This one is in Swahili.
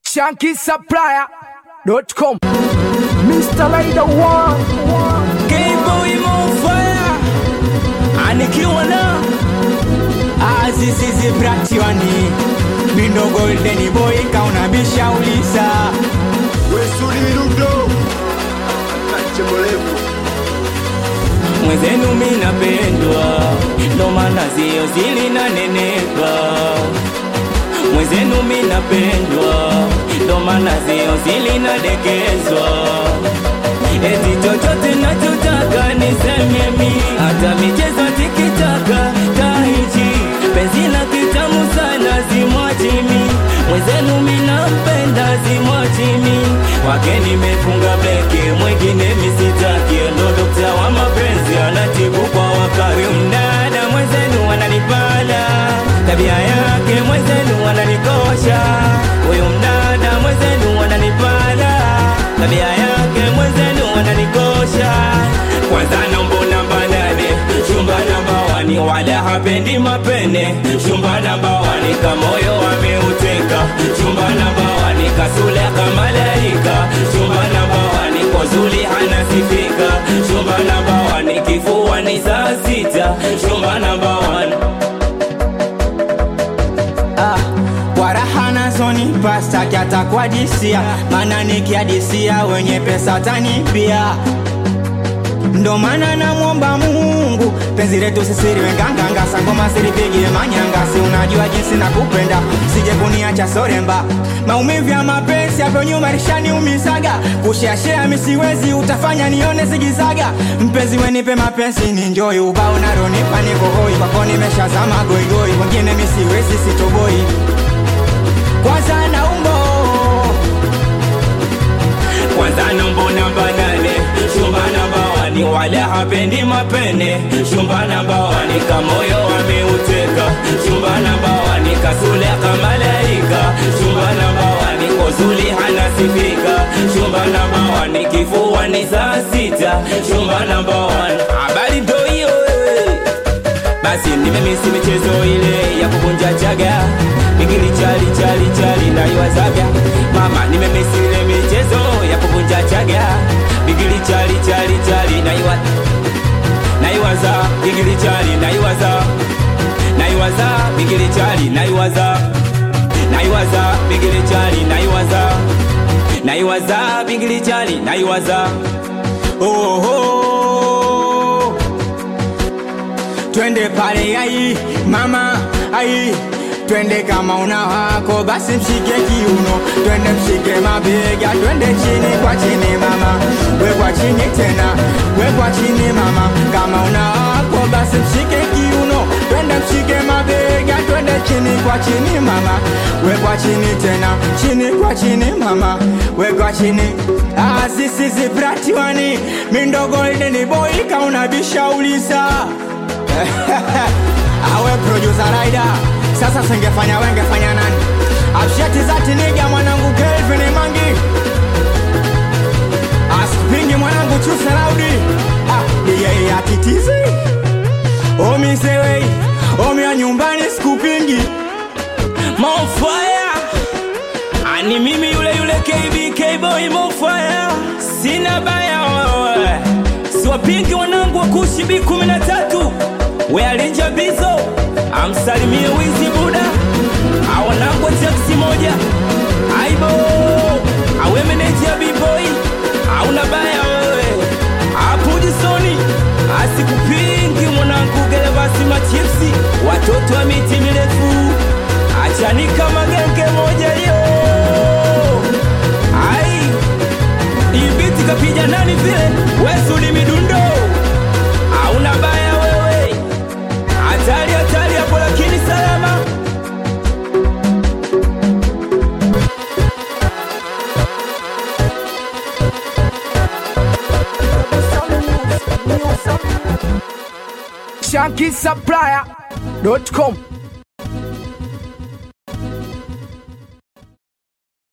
shankisupplier.com Mr. Rider One K-Boy Mofaya anikiwa na azizizi bratiwani mindo golden boy kaunabisha ulisa Wesuli Milundo Chembolevu mwenzenu minapendwa ndo maana zio zilinaneneka mwenzenu minapendwa ndo maana zio zilinadekezwa eti chochote nachotaka nisememi hata michezo tikitaka tahichi penzi la kitamu sana zimwachimi mwenzenu minampenda zimwachimi wake nimefunga beki mwingine misitaki ndo dokta wa mapenzi anatibu kwa wakati mdada mwenzenu ananipala tabia yake mwenzenu ananikosha huyu mdada mwenzenu ananipala tabia yake mwenzenu ananikosha kwanza nombo namba nane chumba namba wani wala hapendi mapene chumba namba wani kamoyo ameuteka chumba namba wani kasule kamalaika chumba namba wani kozuli anasifika chumba namba wani kifua ni saa sita chumba namba wani Ah, kwa raha nazonipa staki hata kuadisia, maana nikiadisia wenye pesa tanipia. Ndo maana namwomba Mungu penzi letu sisiri wenganganga sangoma silipigie manyanga, si unajua jinsi nakupenda, sije kuniacha soremba. Maumivu ya mapenzi hapo nyuma lishaniumizaga, kusheashea misiwezi, utafanya nione zigizaga. Mpenzi wenipe mapenzi ni enjoy, ubao naronipa niko hoi, kwako nimeshazama goigoi, wengine misiwezi sitoboi, kwanza naumbo kwanza nombo namba nane chumba namba wani wala hapendi mapene chumba namba wani kamoyo ameuteka chumba namba wani kasule kamalaika chumba namba wani kozuli hanasifika chumba namba wani kifua ni saa sita chumba namba wani habari ndo hiyo eh. basi nimemisi michezo ile ya kuvunja chaga bigili chali chali chali naiwazaga mama nimemisi ile michezo ya kuvunja chaga bigili chali chali chali naiwa naiwaza bigili chali naiwaza naiwaza bigili chali naiwaza naiwaza bigili chali naiwaza naiwaza bigili chali naiwaza oh, oh, oh twende pale ai mama ai twende kama una wako basi mshike kiuno twende mshike mabega twende chini kwa chini mama we kwa chini tena we kwa chini mama kama una wako basi mshike kiuno twende mshike mabega twende chini kwa chini mama we kwa chini tena chini kwa chini mama we kwa chini ah, sisi zipratiwani mindo golden boy kaunabisha ulisa awe producer rider sasa singefanya wengefanya nani abshati zati niga mwanangu kelvin mangi aspingi mwanangu chuse laudi ah, yeye atitizi omisewei omya nyumbani sikupingi mofaya ani mimi yule yule kbk boy mofaya sina baya wewe siwapingi wanangu wa kushi b kumi na tatu wealinja bizo amsalimie wizi buda awanangu wa taksi moja aibo awe meneja bboy auna baya wewe apudisoni asikupingi mwanangu gelevasi machipsi watoto wa miti mirefu achanika magenge moja yo ai ibiti kapija nani vile wesuli midundo auna baya wewe hatari hatari hapo lakini salama shankisupplier.com